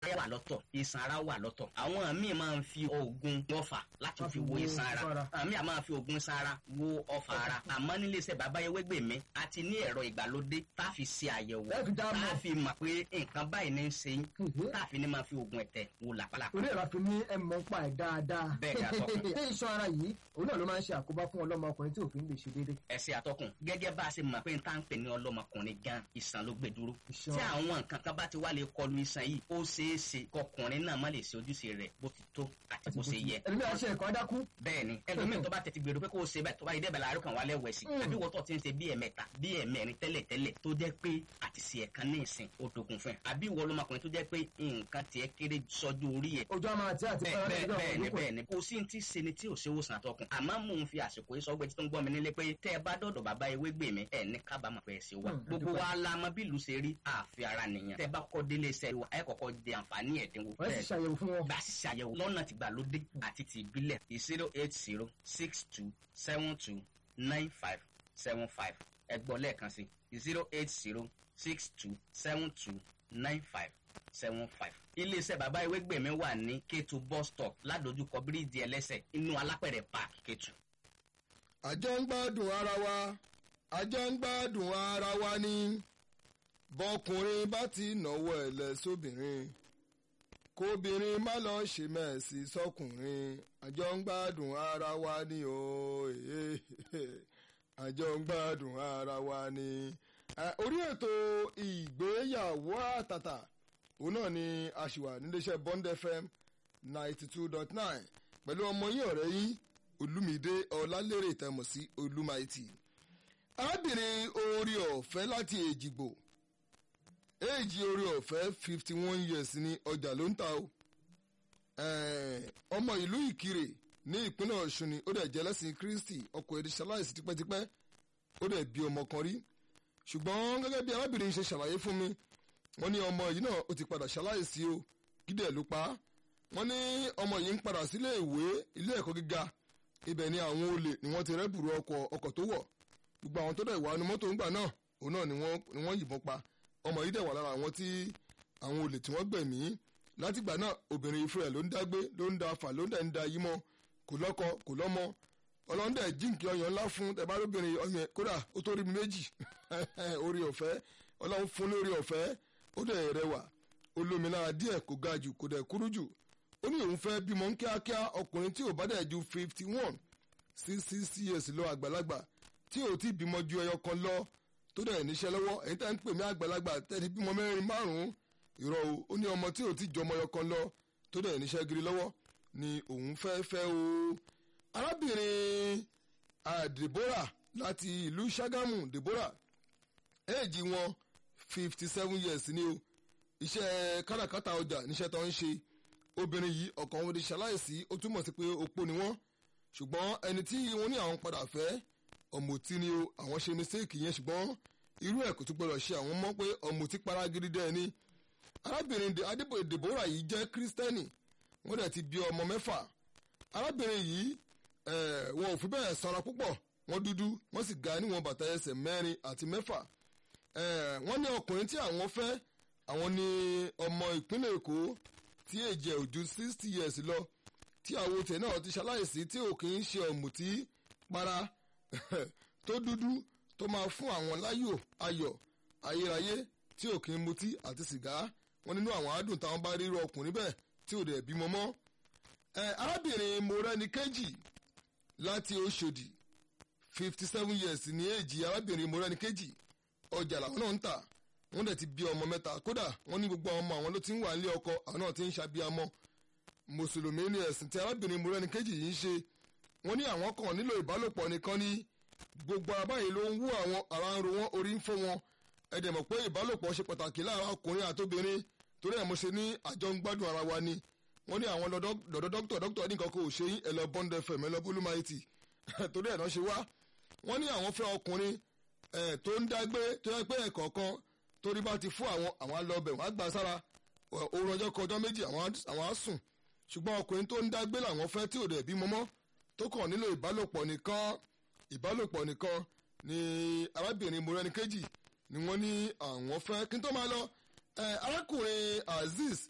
àyà wà lọ́tọ̀ iṣan ara wà lọ́tọ̀ àwọn míì máa ń fi oògùn ọfà láti fi wo iṣan ara àwọn míì máa fi oògùn iṣan ara wo ọfà ara àmọ́ nílé iṣẹ́ bàbá Ewégbèmí a ti ní ẹ̀rọ ìgbàlódé tá a fi ṣe àyẹ̀wò Ẹ fi dá tá mọ̀. a fi mọ̀ pé nǹkan báyìí ní í ṣe yín Mhm. tá a fi ní máa fi oògùn ẹ̀tẹ̀ wo làpálàpá torí ẹ̀rọ àfi ní ẹ̀ mọ́ ń pa ẹ̀ dáadáa. Bẹ́ẹ̀ ni, atọ́kùn. ṣé iṣan ara yìí òun náà ló máa ń ṣe àkóbá fún ọlọ́mọkùnrin tí òfin lè ṣe déédéé. ẹsẹ atọkùn gẹ́gẹ́ bá a ṣe mọ̀ pé n tá ń pè ní ọlọ́mọkùnrin gan ìsàn ló gbé dúró Ìṣàn. tí àwọn nǹkan kan bá ti wá lè kọlu ìsàn yìí ó ṣeé ṣe kọkùnrin náà má lè ṣe ojúṣe rẹ̀ bó ti tó àti bó ṣe yẹ ẹlòmíì àṣẹ ẹ̀kọ́ adákú. bẹ́ẹ̀ ni ẹlòmíì tó bá tètè gbèrò pé kó o ṣe bẹ́ẹ̀ tó bá yẹ dẹ́bẹ̀ láàárọ̀ kan wà lẹ́wẹ̀ sí Mm. àbí wọ́n tó ti ń ṣe bí ẹ̀mẹ́ta bí ẹ̀mẹ́rin tẹ́lẹ̀ tẹ́lẹ̀ tó jẹ́ pé àti ṣe ẹ̀kan ní ìsìn ó dogun fún ẹ àbí ìwọ ọlọ́mọkùnrin tó jẹ́ pé nǹkan tiẹ̀ kéré sọ́jú orí ẹ̀ ojú àmà àti àti bẹ́ẹ̀ bẹ́ẹ̀ lọ́dọ̀ bẹ́ẹ̀ ni olùkọ́. bẹ́ẹ̀ ni kò sí ti ṣe ni tí ò ṣe wòsàn àtọkùn àmọ́ mò ń fi àsìkò yìí sọgbẹ́ tí tó ń gbọ́ mi nílé pé tẹ́ ẹ bá dọ̀dọ̀ bàbá Ewégbèmí ẹ̀ ní kábàámọ̀ pé ẹ ṣe wá Hmm, gbogbo àdúpẹ́. wa la mọ bí ìlú ṣe rí àfi ara nìyẹn tẹ́ ẹ bá kọ́ délé iṣẹ́ wa ẹ kọ́kọ́ jẹ àǹfààní ẹ̀dínwó wọ́n sì ṣàyẹ̀wò fún wọn. bá a sì ṣàyẹ̀wò lọ́nà tìgbàlódé àti ti ìbílẹ̀ zero eight zero six two seven two nine five seven five ẹ gbọ́ lẹ́ẹ̀kan sí zero eight zero six two seven two nine five seven five. iléeṣẹ́ bàbá Ewégbèmí wà ní Kétu bus stop ládojúkọ bíríìjì ẹlẹ́sẹ̀ inú alápẹ̀rẹ̀ park Kétu. àjọ ń gbádùn ara wa àjọ ń gbádùn ara wa ni bọkùnrin bá ti náwó ẹ̀lẹ́ sóbìnrin kóbìnrin má lọ ṣe mẹ́ẹ̀sì sọkùnrin àjọ ń gbádùn ara wa ni o àjọ ń gbádùn ara wa ni. Eh, orí ètò ìgbéyàwó àtàtà òun náà ni a ṣì wà níléeṣẹ́ Bond FM ninety two dot nine pẹ̀lú ọmọ yín ọ̀rẹ́ yín olùmídé ọlálérè tẹmọ̀ sí olùmáìtì arábìnrin orí ọ̀fẹ́ láti èjìgbò éèjì orí ọ̀fẹ́ fifty one years ní ọjà ló ń ta o Eh, ọmọ ìlú ìkirè ní ìpínlẹ̀ ọ̀ṣun ni ó dẹ̀ jẹ́ lẹ́sìn kristi ọkọ èdè ṣaláìsí tipẹ́tipẹ́ ó dẹ̀ bí ọmọ kan rí ṣùgbọ́n gẹ́gẹ́ bí arábìnrin ṣe ṣàlàyé fún mi wọ́n ní ọmọ yìí náà ó ti padà ṣaláìsí o gídẹ̀ ló pa á wọ́n ní ọmọ yìí ń padà sílé ìwé ilé ẹ̀kọ́ gíga ibẹ̀ ni àwọn olè ni wọ́n ti rẹ́bùrú ọkọ̀ ọkọ̀ tó wọ̀ gbogbo àwọn tó dẹ̀ wà ní mọ́tò ńgbà náà òun náà ni wọ́n ni wọ́n yìnbọn pa ọmọ yìí dẹ̀ wà lára àwọn tí àwọn olè tí wọ́n gbẹ̀mí látìgbà náà obìnrin ìfẹ́ ló ń dágbé ló ń da fà ló ń dẹ̀ ń da yí mọ́ kò lọ́kọ kò lọ́mọ ọlọ́run dẹ̀ jíǹkì ọyàn ńlá fún tẹ̀bá lóbìnrin ọyàn kódà ó tó rí mi méjì orí ọ̀fẹ́ ọlọ́run fún lórí ọ̀fẹ́ ó dẹ̀ rẹwà olómìnira díẹ̀ kò ga jù kò dẹ̀ kúrú jù ó ní òun fẹ́ bímọ ń kíákíá ọkùnrin tí ò bá dẹ̀ ju fifty one sí sixty years lọ àgbàlagbà tí ò tí bímọ ju ẹyọ kan lọ tó dẹ̀ níṣẹ́ lọ́wọ́ èyí tẹ́ ń pè mí àgbàlagbà tẹ́ni bímọ mẹ́rin márùn-ún ìrọ̀ o ó ní ọmọ tí ò tí jọmọ ẹyọ kan lọ tó dẹ̀ níṣẹ́ gidi lọ́wọ́ ni òun fẹ́ fẹ́ o arábìnrin ah, Deborah láti ìlú Ṣàgámù Deborah éèjì wọn fifty seven years ni o iṣẹ́ káràkátà ọjà níṣẹ́ tó ń ṣe obìnrin yìí ọkàn wọn di ṣaláìsí ó túmọ̀ sí pé opó ni wọ́n ṣùgbọ́n ẹni tí wọ́n ní àwọn padà fẹ́ ọ̀mùtí ni o àwọn ṣe mistake yẹn ṣùgbọ́n irú ẹ̀ kò tún gbọdọ̀ ṣe àwọn mọ́ pé ọ̀mùtí para gidi dẹ́ ni arábìnrin De- Adébóyè Deborah yìí jẹ́ kírísítẹ́nì wọ́n dẹ̀ ti bí ọmọ mẹ́fà arábìnrin yìí eh, wọn ò fi bẹ́ẹ̀ sanra púpọ̀ wọ́n dúdú wọ́n sì ga níwọ̀n bàtà ẹsẹ̀ mẹ́rin àti mẹ́fà Eh, wọ́n ní ọkùnrin tí àwọn fẹ́ àwọn ní ọmọ ìpínlẹ̀ Èkó tí èjì ẹ̀ ò ju sixty years lọ tí àwọn tẹ̀ náà ti ṣaláìsí tí ò kì í ṣe ọ̀mùtí para tó dúdú tó máa fún àwọn láyò ayọ̀ ayérayé tí ò kì í mutí àti sìgá wọn nínú àwọn àádùn táwọn bá ríro ọkùnrin bẹ́ẹ̀ tí ò dẹ̀ bímọ mọ́ ẹ arábìnrin morẹ́ni kejì láti Òṣòdì fifty seven years ní èjì arábìnrin morẹ́ni kejì ọjà làwọn náà ń tà wọ́n dẹ̀ ti bí ọmọ mẹ́ta kódà wọ́n ní gbogbo àwọn ọmọ àwọn ló ti ń wà nílé ọkọ àwọn náà ti ń ṣàbíamọ mùsùlùmí ní ẹ̀sìn tí arábìnrin morẹ́ni kejì yìí ń ṣe wọ́n ní àwọn kan nílò ìbálòpọ̀ nìkan ní gbogbo ara báyìí ló ń wú àwọn ara ń ro wọn orí ń fọ́ wọn ẹ dẹ̀ mọ̀ pé ìbálòpọ̀ ṣe pàtàkì láàárín ọkùnrin àtobìnrin torí ẹ̀ mo ṣe ní àjọ ń gbádùn ara wa ni wọ́n ní àwọn lọ́dọ̀ dọ́kítọ̀ dọ́kítọ̀ ní nǹkan kò ṣe yín ẹ̀ lọ Bond FM ẹ̀ lọ bólúmáìtì torí ẹ̀ náà ṣe wá wọ́n ní àwọn fẹ́ ọkùnrin ẹ̀ tó ń dágbé tó yẹ pé ẹ̀kọ̀ọ̀kan torí bá ti fún àwọn àwọn alọ́bẹ̀ wọ́n á gbà sára oorun ọjọ́ kan ọjọ́ méjì àwọn á- àwọn á sùn ṣùgbọ́n ọkùnrin tó ń dágbé làwọn fẹ́ tí ò dẹ̀ bí mọ́mọ́ tó kàn nílò ìbálòpọ̀ nìkan ìbálòpọ̀ nìkan ni arábìnrin morẹ́ni kejì ni wọ́n ní àwọn fẹ́ kí n tó máa lọ ẹ arákùnrin Azeez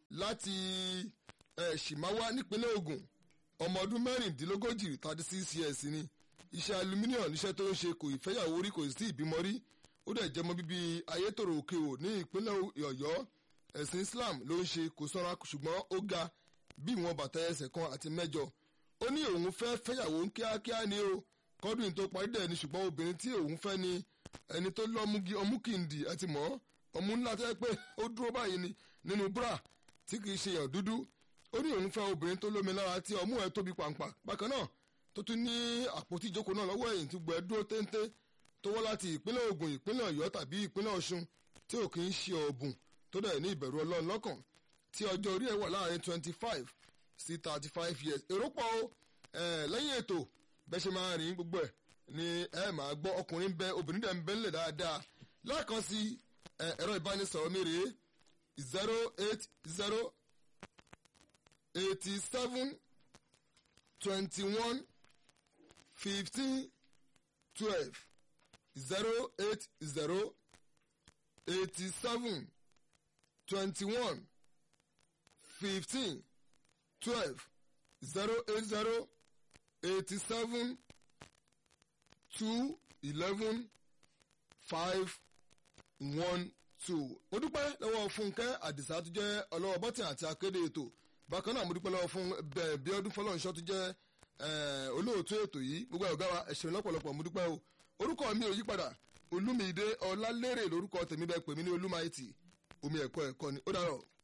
láti ẹ̀ ṣìmáwá nípínlẹ̀ Ògùn ọmọ ọdún mẹ́rìndínlógójì thirty six years ni iṣẹ́ aluminium níṣẹ́ tó ń ṣe kò ìfẹ́yàwó rí kò sí ìbímọ rí ó dẹ̀ jẹmọ́ bíbí ayétòrò òkèwò ní ìpínlẹ̀ Ọ̀yọ́ ẹ̀sìn Islam ló ń ṣe kò sanra ṣùgbọ́n ó ga bí ìwọ̀n bàtà ẹsẹ̀ kan àti mẹ́jọ ó ní òun fẹ́ fẹ́yàwó kíákíá ni o kọ́dún tó parí dẹ̀ ni ṣùgbọ́n obìnrin tí òun fẹ́ ni ẹni tó lọ́múgi ọmúkìndì àti mọ́ ọmú ńlá tẹ́ pé ó dúró báyìí ni nínú búrà tí kì í ṣe yàn dúdú ó ní òun fẹ́ obìnrin tó lómi lára tí ọmú ẹ̀ tóbi pàǹpà bákan náà tó tún ní àpótí ìjókòó náà lọ́wọ́ ẹ̀yìn tí gbọ́ ẹ dúró téńté tó wọ́ láti ìpínlẹ̀ Ògùn ìpínlẹ̀ Ọ̀yọ́ tàbí ìpínlẹ̀ Ọ̀ṣun tí ò kì í ṣe ọ̀bùn tó dẹ̀ ní ìbẹ̀rù Ọlọ́run lọ́kàn tí ọjọ́ orí ẹ̀ wà láàrin twenty five sí thirty five years èrò pọ̀ o lẹ́yìn ètò bẹ́ẹ̀ ṣe máa rìn gbogbo ẹ̀ ni ẹ máa gbọ́ ọkùnrin bẹ obìnrin dẹ̀ ń bẹ ńlẹ̀ dáadáa lẹ́ẹ̀kan sí ẹ̀rọ ìbánisọ̀rọ̀ mi rèé zero eight zero eighty seven twenty one fifteen twelve zero eight zero eighty seven twenty one fifteen twelve zero eight zero eighty seven two eleven five one two. mo dúpẹ́ lọ́wọ́ fúnkẹ́ àdìsá tó jẹ́ ọlọ́wọ́ bọ́tì àti akéde ètò bákan náà mo dúpẹ́ lọ́wọ́ fún bẹ́ẹ̀ bí ọdún fọlọ́nṣọ́ tó jẹ́ olóòtú ètò yìí gbogbo ọ̀gá wa ẹ̀ṣẹ̀ lọ́pọ̀lọpọ̀ mo dúpẹ́ o orúkọ mi ò yípadà olúmídé ọlálérè lórúkọ tèmi bẹ́ẹ̀ pè mí ní olúmáìtì omi ẹ̀kọ́ ẹ̀kọ́ ni ó dárọ̀.